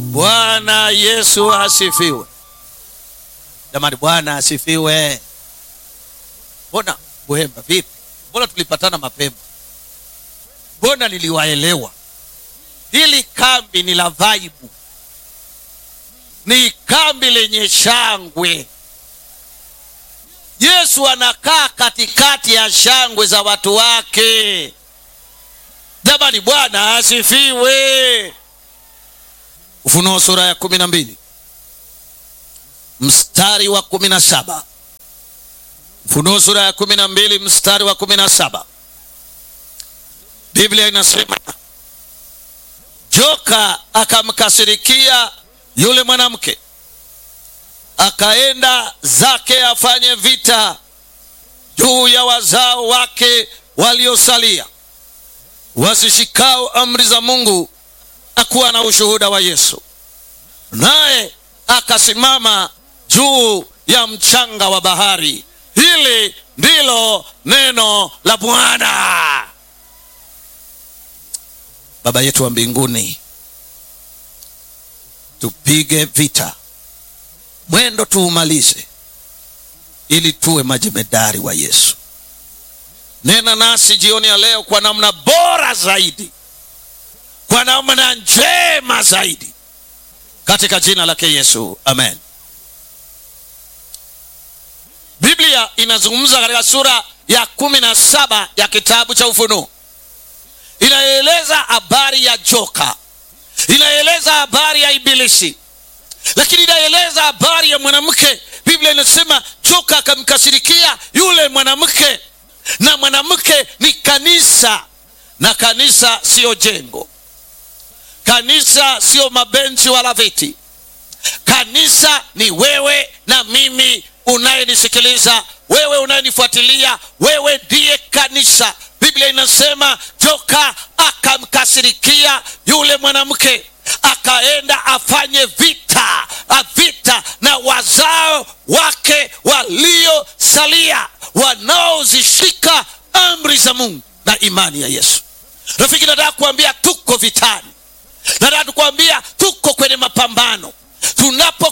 Bwana Yesu asifiwe. Jamani, Bwana asifiwe. Mbona Buhemba vipi? Mbona tulipatana mapema? Mbona niliwaelewa? Hili kambi ni la vaibu, ni kambi lenye shangwe. Yesu anakaa katikati ya shangwe za watu wake. Jamani, Bwana asifiwe. Ufunuo sura ya kumi na mbili mstari wa kumi na saba Ufunuo sura ya kumi na mbili mstari wa kumi na saba Biblia inasema joka akamkasirikia yule mwanamke, akaenda zake afanye vita juu ya wazao wake waliosalia, wazishikao amri za Mungu na kuwa na ushuhuda wa Yesu. Naye akasimama juu ya mchanga wa bahari. Hili ndilo neno la Bwana. Baba yetu wa mbinguni, tupige vita, mwendo tuumalize, ili tuwe majemedari wa Yesu. Nena nasi jioni ya leo kwa namna bora zaidi, kwa namna njema zaidi, katika jina lake Yesu, amen. Biblia inazungumza katika sura ya kumi na saba ya kitabu cha Ufunuo, inaeleza habari ya joka, inaeleza habari ya Ibilisi, lakini inaeleza habari ya mwanamke. Biblia inasema joka akamkasirikia yule mwanamke, na mwanamke ni kanisa, na kanisa siyo jengo, kanisa siyo mabenchi wala viti. Kanisa ni wewe na mimi unayenisikiliza wewe, unayenifuatilia wewe, ndiye kanisa. Biblia inasema joka akamkasirikia yule mwanamke, akaenda afanye vita vita na wazao wake waliosalia, wanaozishika amri za Mungu na imani ya Yesu. Rafiki, nataka kuambia tuko vitani, nataka kuambia tuko kwenye mapambano tunapo